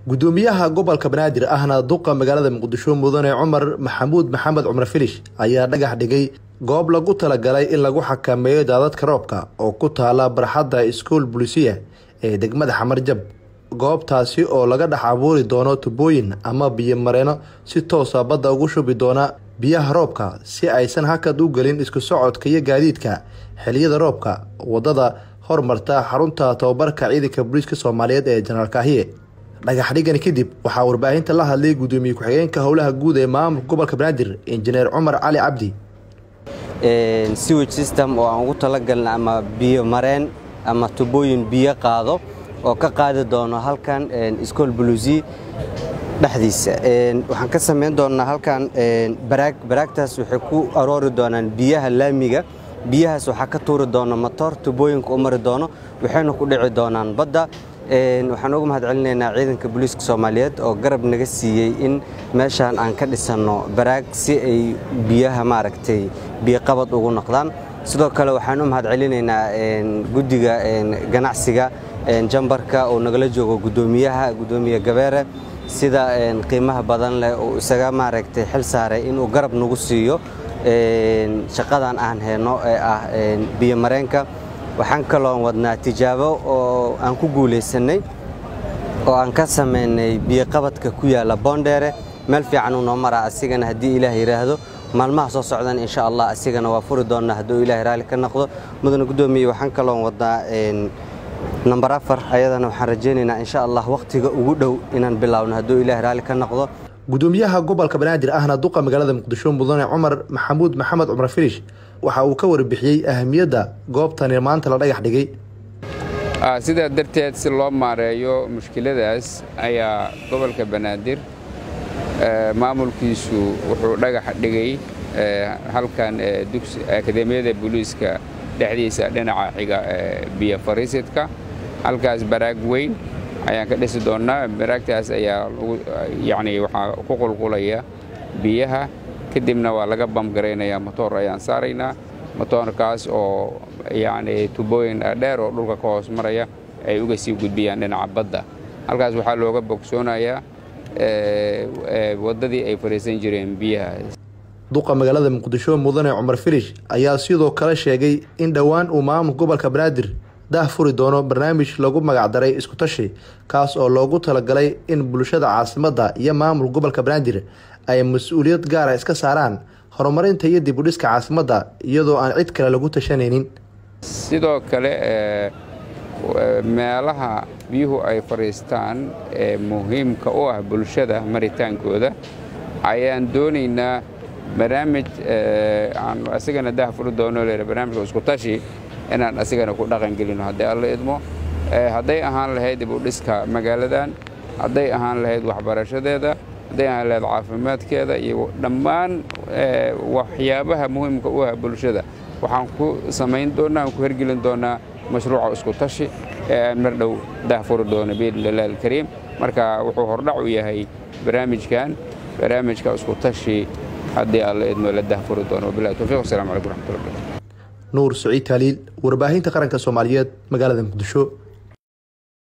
gudoomiyaha gobolka banaadir ahna duqa magaalada muqdisho mudane cumar maxamuud maxamed cumar filish ayaa dhagax dhigay goob lagu talagalay in lagu xakameeyo daadadka roobka oo ku taala barxadda iskuol bulisiya ee degmada xamarjab goobtaasi oo laga dhex abuuri doono tubooyin ama biyo mareeno si toosa badda ugu shubi doona biyaha roobka si aysan hakad u gelin isku socodka iyo gaadiidka xiliyada roobka wadada hormarta xarunta tababarka ciidanka booliiska soomaaliyeed ee jenaraal kaahiye dhagax dhigani kadib waxaa warbaahinta la hadlay gudoomiye ku-xigeenka howlaha guud ee maamulka gobolka banaadir injineer cumar cali cabdi siwage system oo aan ugu talagalna ama biyo mareen ama tubooyin biyo qaado oo ka qaadi doono halkan iskool buluusi dhexdiisa waxaan ka samayn doonnaa halkan baraag baraagtaas waxay ku aroori doonaan biyaha laamiga biyahaas waxaa ka tuuri doona matoor tubooyinka u mari doono waxayna ku dhici doonaan badda waxaan uga mahad celinaynaa ciidanka booliiska soomaaliyeed oo garab naga siiyey in meeshaan aan ka dhisanno baraag si ay biyaha maaragtay biyoqabad ugu noqdaan sidoo kale waxaan u mahad celinaynaa guddiga ganacsiga jambarka oo nagala joogo gudoomiyaha gudoomiye gabeere sida qiimaha badan leh uu isaga maaragtay xil saaray inuu garab nagu siiyo shaqadan aan hayno ee ah biyo mareenka waxaan kaloon wadnaa tijaabo oo aan ku guulaysannay oo aan ka samaynay biyoqabadka ku yaalla boondheere meel fiican uu noo maraa asigana haddii ilaah yidhaahdo maalmaha soo socdan insha allah asigana waa furi doonnaa hadduu ilahay raalli ka noqdo mudane guddoomiye waxaan kaloon wadnaa namber afar ayadana waxaan rajaynaynaa insha allah wakhtiga ugu dhow inaan bilaawno hadduu ilahay raalli ka noqdo gudoomiyaha gobolka banaadir ahna duqa magaalada muqdisho mudane cumar maxamuud maxamed cumar filish waxa uu ka warbixiyey ahamiyadda goobtani maanta la dhagax dhigay sidaa darteed si loo maareeyo mushkiladaas ayaa gobolka banaadir maamulkiisu wuxuu dhagax dhigay halkan akademiyada booliiska dhexdiisa dhinaca xiga biyo fariisidka halkaas baraag weyn ayaan ka dhisi doonnaa baraagtaas ayaa yani waxaa ku qulqulaya biyaha kadibna waa laga bamgaraynayaa motoor ayaan saaraynaa motoorkaas oo yani tubooyin dheer oo dhulka ka hoos maraya ay uga sii gudbiyaan dhinaca badda halkaas waxaa looga bogsoonayaa waddadii ay fariisan jireen biyaha duqa magaalada muqdisho mudane cumar filish ayaa sidoo kale sheegay in dhowaan uu maamulka gobolka banaadir dah furi doono barnaamij lagu magacdaray iskutashi kaas oo loogu talagalay in bulshada caasimadda iyo maamulka gobolka banaadir ay mas-uuliyad gaara iska saaraan horumarinta iyo dib udhiska caasimadda iyadoo aan cid kale lagu tashanaynin sidoo kale meelaha biyuhu ay fadhiistaan ee muhiimka u ah bulshada maritaankooda ayaan doonaynaa barnaamij aan asigana dah furi doono le barnaamijka iskutashi inaan asigana ku dhaqan gelino haddii alla idmo hadday ahaan lahayd dib u dhiska magaaladan hadday ahaan lahayd waxbarashadeeda hadday ahaan lahayd caafimaadkeeda iyo dhammaan waxyaabaha muhiimka u ah bulshada waxaan ku samayn doonnaa aan ku hergelin doonnaa mashruuca isku tashi ee aan mar dhow dahfuri doono biidnillahi alkariim marka wuxuu hordhac u yahay barnaamijkan barnaamijka isku tashi haddii alla idmo la dahfuri doono wabillahi tawfiq wassalamu calaykum raxmatullahi nuur saciid taaliil warbaahinta qaranka soomaaliyeed magaalada muqdisho